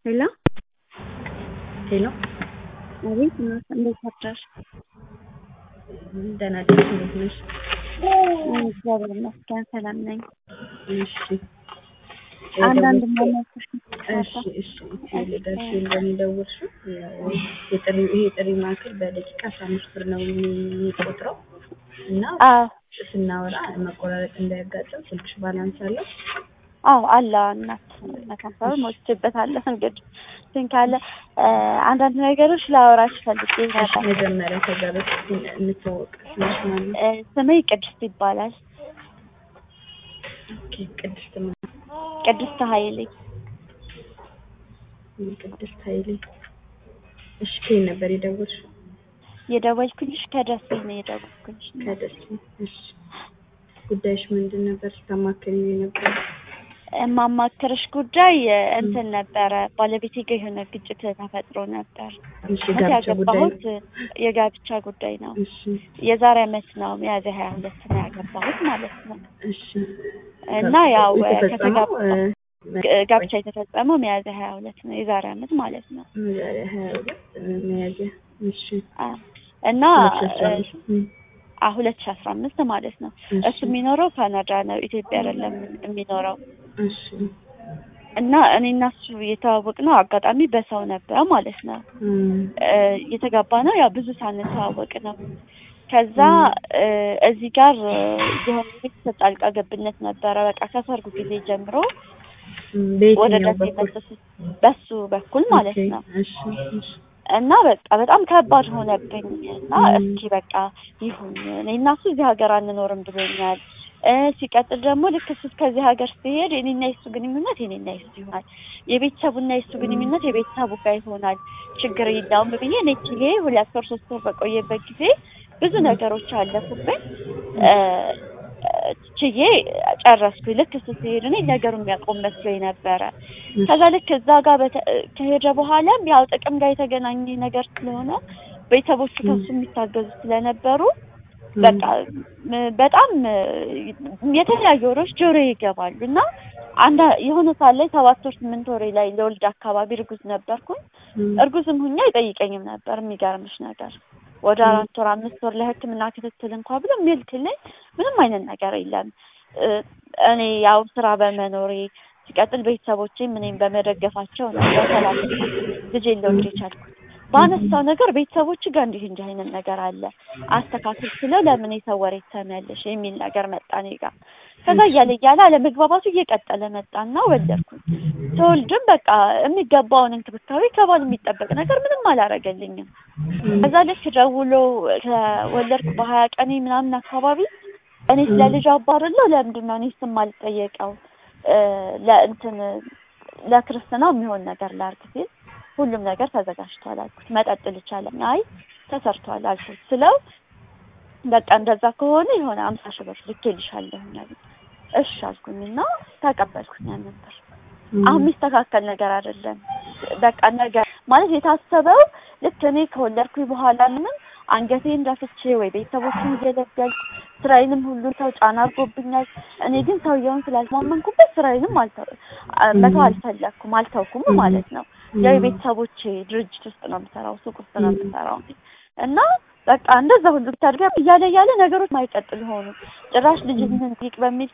ሄሎ ሄሎ አቤት እናት እንዴት አደርሽ? ደህና አደርሽ? እንዴት ነሽ? እግዚአብሔር ይመስገን ሰላም ነኝ። እሺ አንዳንድ ማማከር እሺ እሺ ልደርሽ እንደሚደውልሽው የጥሪ ይሄ የጥሪ ማዕከል በደቂቃ አስራ አምስት ብር ነው የሚቆጥረው እና አዎ ስናወራ መቆራረጥ እንዳያጋጥም ስልክሽ ባላንስ አለው? አዎ አለ እናት መካፈል ሞልቼበታለሁ። እንግዲህ እንትን ካለ አንዳንድ ነገሮች ላወራሽ ፈልጌ እሺ ነበር። መጀመሪያ ከዛ በፊት እንተዋወቅ። ስምሽ ማን ነው? እ፣ ስሜ ቅድስት ይባላል። ኦኬ ቅድስት ማን? ቅድስት ኃይሌ ቅድስት ኃይሌ። እሺ ከየት ነበር የደወልሽው? የደወልኩልሽ ከደሴ ነው የደወልኩልሽ። ከደሴ። እሺ ጉዳይሽ ምንድን ነበር ስታማክሪ የነበረው? የማማክርሽ ጉዳይ እንትን ነበረ። ባለቤቴ ጋር የሆነ ግጭት ተፈጥሮ ነበር። እሺ እኔ ጋብቻ ጉዳይ ነው? ያገባሁት የጋብቻ ጉዳይ ነው። እሺ የዛሬ ዓመት ነው ሚያዝያ ሀያ ሁለት ነው ያገባሁት ማለት ነው። እሺ እና ያው የተፈጸመው ከተጋባ ጋብቻ የተፈጸመው ሚያዝያ ሀያ ሁለት ነው የዛሬ ዓመት ማለት ነው። ዛሬ ሀያ ሁለት ሚያዝያ እሺ አ እና ሁለት ሺህ አስራ አምስት እም፣ ሁለት ሺ አስራ አምስት ማለት ነው። እሺ እሱ የሚኖረው ካናዳ ነው፣ ኢትዮጵያ አይደለም የሚኖረው። እሺ እና እኔ እና እሱ የተዋወቅ ነው አጋጣሚ በሰው ነበር ማለት ነው። እም፣ እ፣ የተጋባ ነው ያው ብዙ ሳንተዋወቅ ነው። ከዛ እ፣ እዚህ ጋር እ፣ የሆነ ቤተሰብ ጣልቃ ገብነት ነበረ። በቃ ከሰርጉ ጊዜ ጀምሮ እም፣ ወደ በየትኛው ደሴ በኩል? መጥቶ በሱ በኩል ማለት ኦኬ፣ ነው። እሺ እሺ እና በቃ በጣም ከባድ ሆነብኝ እና ም። እስኪ በቃ ይሁን እኔ እና እሱ እዚህ ሀገር አንኖርም ብሎኛል። እ ሲቀጥል ደግሞ ልክ እሱ ከዚህ ሀገር ሲሄድ የኔና የሱ ግንኙነት የኔና የሱ ይሆናል፣ የቤተሰቡና የሱ ግንኙነት የቤተሰቡ ጋር ይሆናል። ችግር የለውም ብዬ እኔ ችዬ ሁለት ወር ሶስት ወር በቆየበት ጊዜ ብዙ ነገሮች አለፉብኝ። እ፣ ችዬ ጨረስኩኝ። ልክ እሱ ሲሄድ እኔ ነገሩ የሚያቆም መስሎኝ ነበረ። ከዛ ልክ እዛ ጋር በተ- ከሄደ በኋላም ያው ጥቅም ጋር የተገናኘ ነገር ስለሆነ ቤተሰቦቹ ከሱ የሚታገዙ ስለነበሩ በቃ ም- በጣም እ፣ የተለያዩ ወሬዎች ጆሮ ይገባሉ እና አንድ የሆነ ሰዓት ላይ ሰባት ወር ስምንት ወሬ ላይ ለወልድ አካባቢ እርጉዝ ነበርኩኝ። እም፣ እርጉዝም ሁኜ አይጠይቀኝም ነበር። የሚገርምሽ ነገር ወደ ም። አራት ወር አምስት ወር ለሕክምና ክትትል እንኳ ብሎ የሚልክልኝ ምንም አይነት ነገር የለም። እ፣ እኔ ያው ስራ በመኖሬ ሲቀጥል ቤተሰቦቼም እኔም በመደገፋቸው ነው በሰላም ልጄን ልወልድ የቻልኩት። ባነሳው ነገር ቤተሰቦች ጋር እንዲህ እንዲህ አይነት ነገር አለ አስተካክል ስለው ለምን የሰው ወሬ ትሰሚያለሽ የሚል ነገር መጣ እኔ ጋር። ከዛ እያለ እያለ አለመግባባቱ እየቀጠለ መጣና ወለድኩኝ። ተወልድም በቃ የሚገባውን እንክብካቤ ከባል የሚጠበቅ ነገር ምንም አላረገልኝም። እም፣ ከዛ ልክ ደውሎ ከወለድኩ በሀያ ቀኔ ምናምን አካባቢ እኔ ስለ ልጅ አባርለው ለምንድን ነው እኔ ስም አልጠየቀው እ፣ ለእንትን ለክርስትናው የሚሆን ነገር ላርግ ሲል ሁሉም ነገር ተዘጋጅቷል አልኩት። መጠጥ ልቻለኝ አይ ተሰርቷል አልኩት ስለው በቃ እንደዛ ከሆነ የሆነ አምሳ ሺህ ብር ልኬልሻለሁ አለኝ። እሺ አልኩኝና ተቀበልኩኝ ያንን ብር። እም፣ አሁን የሚስተካከል ነገር አይደለም። በቃ ነገር ማለት የታሰበው ልክ እኔ ከወለድኩኝ በኋላ ምንም አንገቴን ደፍቼ ወይ ቤተሰቦችን እየለገልኩ ስራዬንም ሁሉ ሰው ጫና አድርጎብኛል። እኔ ግን ሰውየውን ስላልማመንኩበት ስራዬንም አልተው አ- መተው አልፈለኩም አልተውኩም ማለት ነው። ያው የቤተሰቦቼ ድርጅት ውስጥ ነው የምሰራው፣ ሱቅ ውስጥ ነው የምሰራው እና በቃ እንደዛ ሁሉ ብታድጋ እያለ እያለ ነገሮች ማይቀጥል ሆኑ። ጭራሽ ልጅህን ጠይቅ በሚል